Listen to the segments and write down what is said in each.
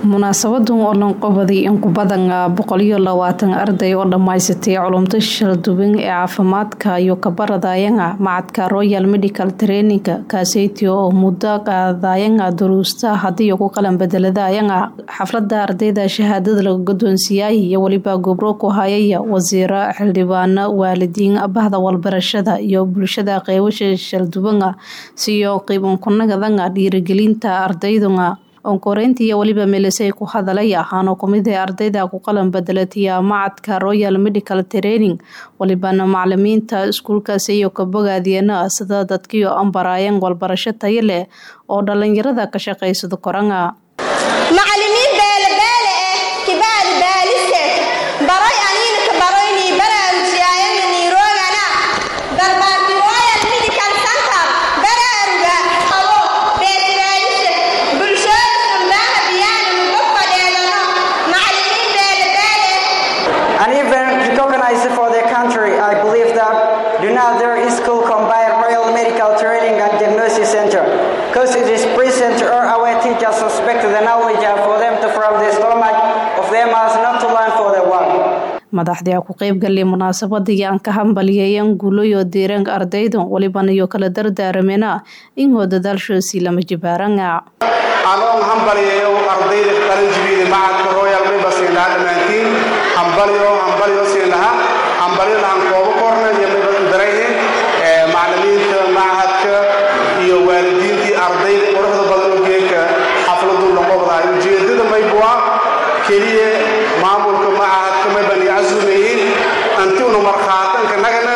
munaasabadan oo lanqobaday in ku badan boqoliyo labaatan arday oo dhammaysatay culumta shalduwan ee caafimaadka iyo kabaradayanga macadka royal medical traininga kaaseytiyo oo muddo qaadayanga duruusta hadiyo ku qalan bedeladayanga xaflada ardayda shahaadada laga guddoonsiiyay iyo weliba gobro ku hayaya wasiiro xildhibaano waalidiin bahda walbarashada iyo bulshada qeybasha shalduwanga siyo qiibankunagadanga dhiirigelinta ardaydunga onkoreynta iyo weliba meelisay ku hadalay ahaanoo kumid ee ardayda ku qalan bedelatiya macadka royal medical training walibana macalimiinta iskuulkaasi iyo kabogaadiyana sida dadkiio ambaraayeen walbarasho tayo leh oo dhalinyarada ka shaqaysada koranga macalimiin beelebeele eh kibaali baalise baroy aniinka baroyni baraarujiyayana niiroogana darbaarki royal medical center baraaruga qabo beetiraadishe bulshooda sumbaha biyaana mugo fadheedano macalimiin beelebeele and even recognized for their country. I believe that do not their school combine Royal Medical Training and Diagnosis Center because it is present to all our teachers suspect the knowledge for them to from the stomach of them as not to learn for the one. madaxdii ku qeybgalay munaasabadii aan ka hambalyeeyeen guuloyo deeranka ardayda waliban iyo kala dardaaramena ingoo dadaalshoosii lama jibaaranga anoon hambalyayo ardayda qaranjibiida macadka royal member siinlaha dhammaantiin hambalyo hambalyo siinlaha hambalyo lahan koobo korna iyo mibadarayhe macalimiinta machadka iyo waalidiintii ardayda quruxda badan oo geeka xafladu noqobdahay ujeedada maybua keliya maamulka machadka mayban yacasuumayiin antiuna markhaatanka nagana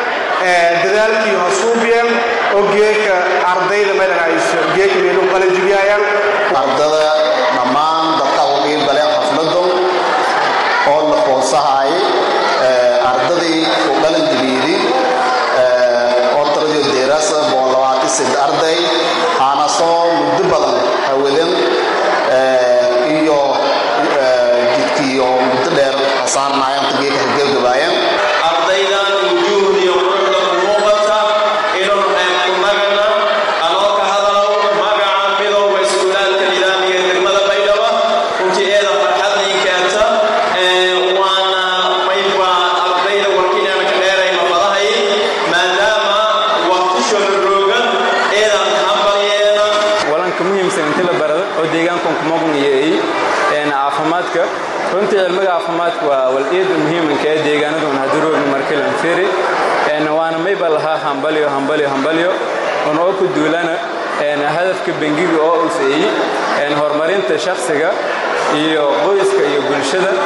dadaalkii hosuubiyeen oo geeka ardayda maydhahayso geeka meelu qalanjibiyayaan ardada dhammaan dadka ugu qiibgaleen xafladu oo la qoonsahay ardadii u dhalan jibiidi oo tiradii deeraasa boqolabaatisid arday aana soo muddo badan hawadan iyo jidkiiyo muddo dheer hasaarnaayeen tageeka hargebgabaayeen ardaydan wujuuhda iyo quruxda ku muuqata inuu ku magana anoo ka hadalow magaca midowga iskuulaadka nidaamiga degmada baydhabo runtii eeda farxadii keenta waana mayba ardayda warkiinaana ka dheerayno fadahay maadaama waqtishooda roogan eedan hambalyeena walanka muhiimsan inti la barado oo deegaankan kumaqniyey caafimaadka runtii cilmiga caafimaadka waa wal-eeda muhiimanka ee deegaanaduna haduroogna markilan firi waana mayba lahaa hambalyo hambalyo hambalyo un oo ku duulana hadafka bengiga oo useeyey horumarinta shakhsiga iyo qoyska iyo bulshada